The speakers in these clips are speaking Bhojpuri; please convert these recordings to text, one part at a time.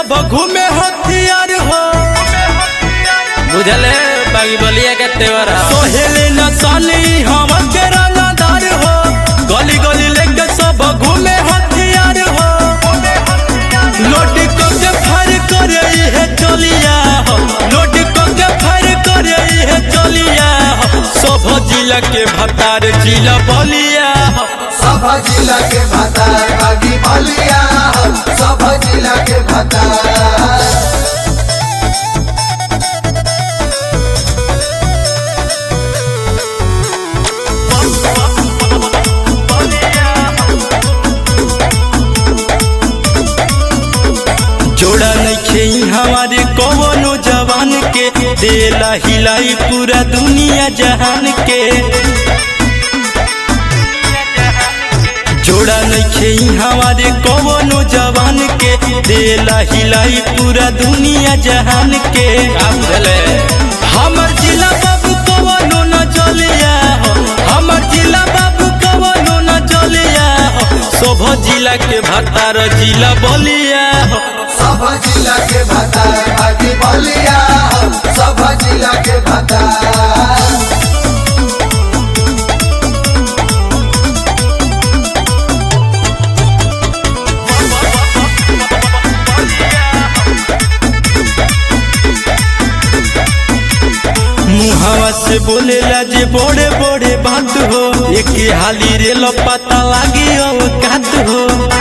सब घूमे हथियार हो बुझले बागी बलिया के तेवरा सोहेले न साली हम के रंगदार हो गली गली लेके सब घूमे हथियार हो लोट के फर करे है चलिया हो लोट के फर करे है चलिया हो सब जिला के भतार जिला बलिया हो सब जिला के भतार बागी बलिया सब जिला के भतार जोड़ा नइखे हमारे कवनो जवान के देला हिलाई पूरा दुनिया जहान के जोड़ा नइखे हमारे कवनो जवान के देला हिलाई पूरा दुनिया जहान के का बुझले हमर जिला बाबू कवनो न चलिया हो हमर जिला बाबू कवनो न चलिया हो सब जिला के भतार जिला बलिया हो सब जिला के भतार बागी बलिया सब जिला के भतार मुहावा से बोलेला जे बड़े बड़े बात हो एक हाली रे पता लागी औकात हो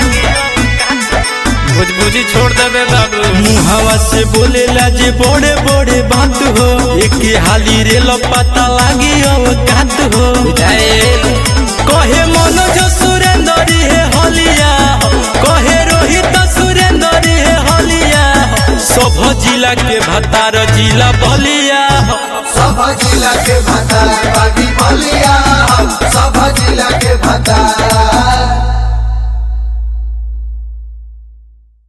बुझबुझी छोड़ देबे बाबू मुहावा से बोलेला जे बड़े बड़े बात हो एक हाली रे पता लागी औकात हो जाएल कहे मनोज सुरेंद्र हे हलिया हो कहे रोहित सुरेंद्र हे हलिया हो सब जिला के भतार जिला बलिया हो सब जिला के भतार बागी बलिया सब जिला के भतार